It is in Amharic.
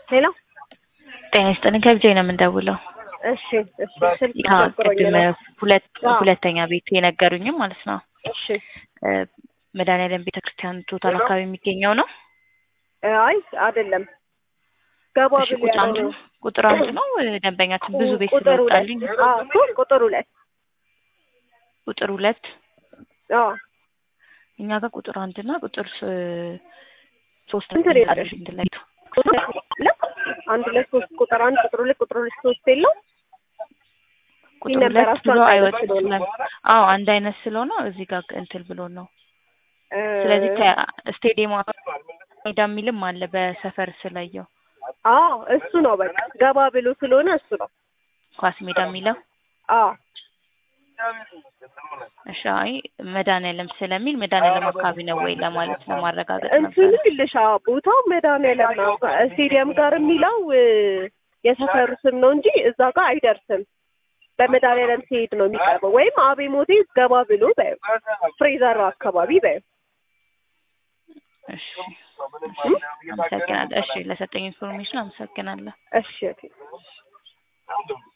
ሄሎ ጤና ይስጥልኝ ከብቻ ነው የምንደውለው። እሺ እሺ ስልክ አዎ ቸግሮኝ ቅድም ነው። ሁለት አዎ። ሁለተኛ ቤት የነገሩኝም ማለት ነው እሺ እ መድኃኒዓለም ቤተክርስቲያን ቶታል አካባቢ የሚገኘው ነው። አይ አይደለም ገባ እሺ ብሎ ቁጥር አንዱ ያለው ቁጥር አንዱ ነው እ ደንበኛችን ብዙ ቤት ቁጥር ሁለት ስለወጣልኝ አዎ እኮ ቁጥር ሁለት ቁጥር ሁለት አዎ እኛ ጋር ቁጥር አንድ እና ቁጥር ስ- ሶስት ስንት ነው የወጣሽ? እንደለይቱ ቁጥር ሁለት አንድ ሁለት ሶስት ቁጥር አንድ ቁጥር ሁለት ቁጥር ሁለት ሶስት የለው ቁጥር ሁለት ነበራቸው ብሎ አንድ አይነት አይወጥም ስለሆነ። ስለ አዎ አንድ አይነት ስለሆነ እዚህ ጋር እንትን ብሎ ነው። እ፣ ስለዚህ ከስቴዲየሙ ሜዳ የሚልም አለ በሰፈር ስላየው አዎ እሱ ነው በቃ ገባ ብሎ ስለሆነ እሱ ነው ኳስ ሜዳ የሚለው አዎ እሺ አይ መድኃኒዓለም ስለሚል መድኃኒዓለም አካባቢ ነው ወይ ለማለት ነው ማረጋገጥ እንትኑ ነበር። ይልሻ ቦታው መድኃኒዓለም ነው ስቴዲየም ጋር የሚለው እ፣ የሰፈሩ ስም ነው እንጂ እዛ ጋር አይደርስም። በመድኃኒዓለም ሲሄድ ነው የሚቀርበው። ወይም አቤ ሞቴ ገባ ብሎ በይው ፍሬዘር አካባቢ በይው። እሺ እሺ፣ አመሰግናለሁ። እሺ ለሰጠኝ ኢንፎርሜሽን አመሰግናለሁ። እሺ ኦኬ።